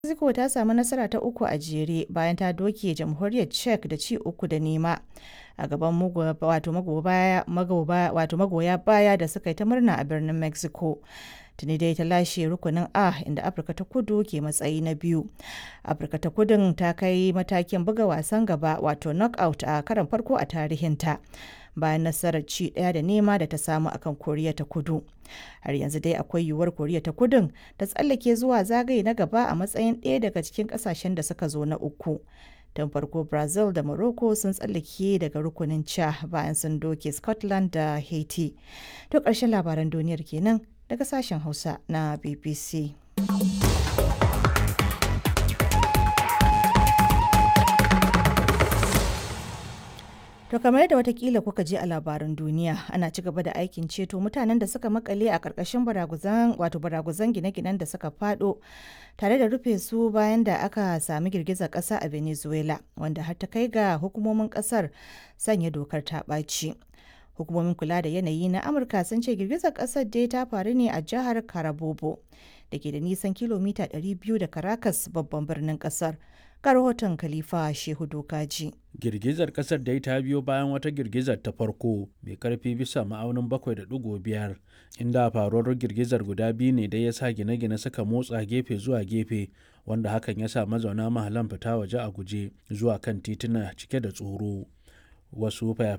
Mexico ta samu nasara ta uku a jere bayan ta doke jamhuriyar Czech da ci uku da nema a gaban magoya baya da suka yi ta murna a birnin Mexico. Tuni dai ta lashe rukunin A inda Afirka ta kudu ke matsayi na biyu. Afirka ta kudun ta kai matakin buga wasan gaba wato knockout a karon farko a tarihinta. bayan nasarar ci ɗaya da nema da ta samu akan koriya ta kudu har yanzu dai akwai yiwuwar koriya ta kudun ta tsallake zuwa zagaye na gaba a matsayin ɗaya daga cikin ƙasashen da suka zo na uku tun farko brazil da morocco sun tsallake daga rukunin ca bayan sun doke scotland da haiti to ƙarshen labaran duniyar kenan daga sashen hausa na bbc To kamar yadda watakila kuka je a labaran duniya ana ci gaba da aikin ceto mutanen da suka makale a ƙarƙashin baraguzan wato baraguzan gine-ginen da suka fado tare da rufe su bayan da aka sami girgizar ƙasa a Venezuela wanda har ta kai ga hukumomin ƙasar sanya dokar ta ɓaci. Hukumomin kula da yanayi na Amurka sun ce girgizar ƙasar dai ta faru ne a jihar Carabobo da ke da nisan kilomita 200 da Caracas babban birnin ƙasar. ga rahoton Khalifa Shehu Dokaji. Girgizar kasar dai ta biyo bayan wata girgizar ta farko mai karfi bisa ma'aunin 7.5 inda faruwar girgizar guda biyu ne dai ya sa gine-gine suka motsa gefe zuwa gefe wanda hakan ya sa mazauna mahalan fita waje a guje zuwa kan tituna cike da tsoro. Wasu